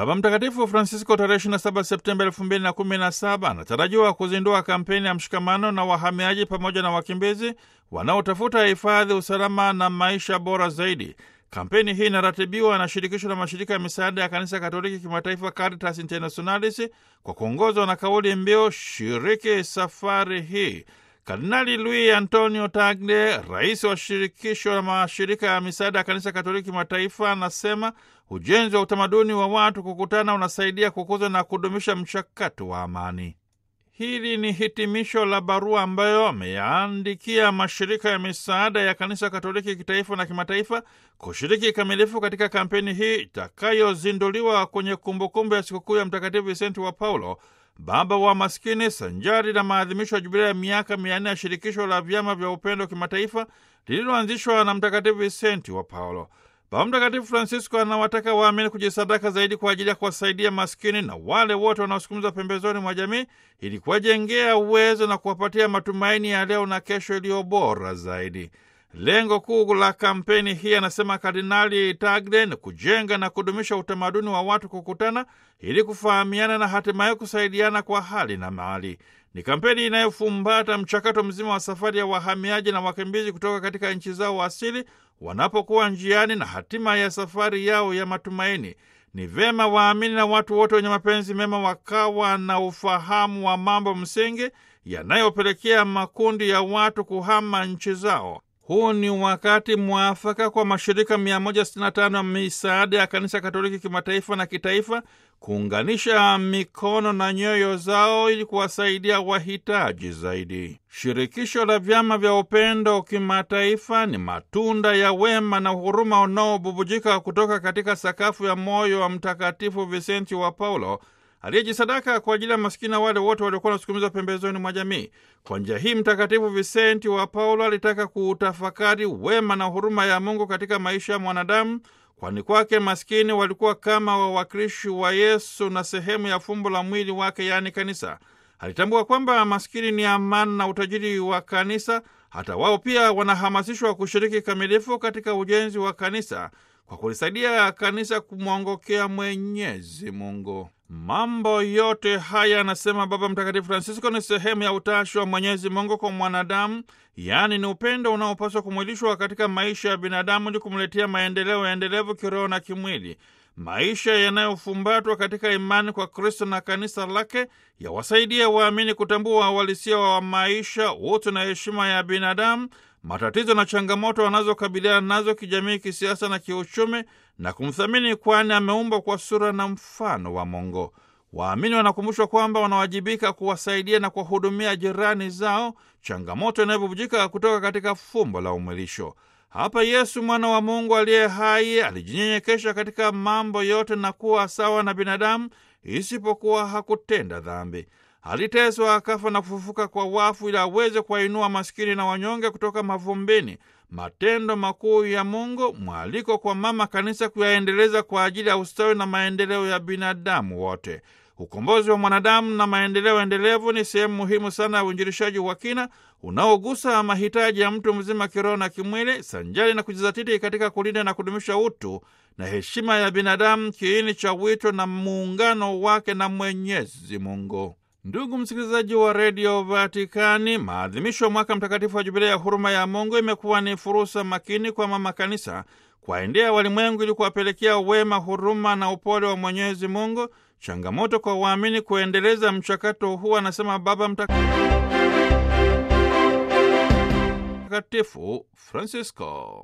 Baba Mtakatifu Francisco tarehe 27 Septemba 2017 anatarajiwa kuzindua kampeni ya mshikamano na wahamiaji pamoja na wakimbizi wanaotafuta hifadhi, usalama na maisha bora zaidi. Kampeni hii inaratibiwa na shirikisho la mashirika ya misaada ya kanisa Katoliki kimataifa Caritas Internationalis kwa kuongozwa na kauli mbiu shiriki safari hii. Kardinali Luis Antonio Tagle, rais wa shirikisho la mashirika ya misaada ya kanisa Katoliki kimataifa, anasema ujenzi wa utamaduni wa watu kukutana unasaidia kukuza na kudumisha mchakato wa amani. Hili ni hitimisho la barua ambayo ameyaandikia mashirika ya misaada ya kanisa Katoliki kitaifa na kimataifa kushiriki kikamilifu katika kampeni hii itakayozinduliwa kwenye kumbukumbu ya sikukuu ya Mtakatifu Visenti wa Paulo, baba wa maskini, sanjari na maadhimisho ya jubilia ya miaka mia nne ya shirikisho la vyama vya upendo kimataifa lililoanzishwa na Mtakatifu Visenti wa Paulo. Baba Mtakatifu Francisco anawataka waamini kujisadaka zaidi kwa ajili ya kuwasaidia maskini na wale wote wanaosukumizwa pembezoni mwa jamii ili kuwajengea uwezo na kuwapatia matumaini ya leo na kesho iliyo bora zaidi. Lengo kuu la kampeni hii, anasema Kardinali Tagle, ni kujenga na kudumisha utamaduni wa watu kukutana ili kufahamiana na hatimaye kusaidiana kwa hali na mali. Ni kampeni inayofumbata mchakato mzima wa safari ya wahamiaji na wakimbizi kutoka katika nchi zao asili wanapokuwa njiani na hatima ya safari yao ya matumaini. Ni vema waamini na watu wote wenye mapenzi mema wakawa na ufahamu wa mambo msingi yanayopelekea makundi ya watu kuhama nchi zao. Huu ni wakati mwafaka kwa mashirika 165 ya misaada ya kanisa Katoliki kimataifa na kitaifa kuunganisha mikono na nyoyo zao ili kuwasaidia wahitaji zaidi. Shirikisho la vyama vya upendo kimataifa ni matunda ya wema na huruma unaobubujika kutoka katika sakafu ya moyo wa Mtakatifu Visenti wa Paulo aliyejisadaka kwa ajili ya masikini na wale wote waliokuwa wanasukumizwa pembezoni mwa jamii. Kwa njia hii Mtakatifu Visenti wa Paulo alitaka kuutafakari wema na huruma ya Mungu katika maisha ya mwanadamu, kwani kwake maskini walikuwa kama wawakilishi wa Yesu na sehemu ya fumbo la mwili wake, yaani kanisa. Alitambua kwamba maskini ni amana na utajiri wa kanisa. Hata wao pia wanahamasishwa kushiriki kamilifu katika ujenzi wa kanisa kwa kulisaidia kanisa kumwongokea Mwenyezi Mungu. Mambo yote haya, anasema Baba Mtakatifu Francisco, ni sehemu ya utashi wa Mwenyezi Mungu kwa mwanadamu, yaani ni upendo unaopaswa kumwilishwa katika maisha ya binadamu ili kumletea maendeleo endelevu kiroho na kimwili. Maisha yanayofumbatwa katika imani kwa Kristo na kanisa lake yawasaidia waamini kutambua uhalisia wa maisha, utu na heshima ya binadamu, matatizo na changamoto wanazokabiliana nazo kijamii, kisiasa na kiuchumi, na kumthamini, kwani ameumbwa kwa sura na mfano wa Mungu. Waamini wanakumbushwa kwamba wanawajibika kuwasaidia na kuwahudumia jirani zao, changamoto inayobubujika kutoka katika fumbo la umwilisho. Hapa Yesu mwana wa Mungu aliye hai alijinyenyekesha katika mambo yote na kuwa sawa na binadamu, isipokuwa hakutenda dhambi. Aliteswa, akafa na kufufuka kwa wafu ili aweze kuwainua maskini na wanyonge kutoka mavumbini. Matendo makuu ya Mungu, mwaliko kwa mama kanisa kuyaendeleza kwa ajili ya ustawi na maendeleo ya binadamu wote. Ukombozi wa mwanadamu na maendeleo endelevu ni sehemu muhimu sana ya uinjilishaji wa kina unaogusa mahitaji ya mtu mzima kiroho na kimwili, sanjari na kujizatiti katika kulinda na kudumisha utu na heshima ya binadamu, kiini cha wito na muungano wake na Mwenyezi Mungu. Ndugu msikilizaji wa redio Vatikani, maadhimisho ya mwaka mtakatifu wa jubilei ya huruma ya Mungu imekuwa ni fursa makini kwa mama kanisa kuwaendea walimwengu ili kuwapelekea wema, huruma na upole wa Mwenyezi Mungu. Changamoto kwa waamini kuendeleza mchakato huu, anasema Baba Mtakatifu Francisco.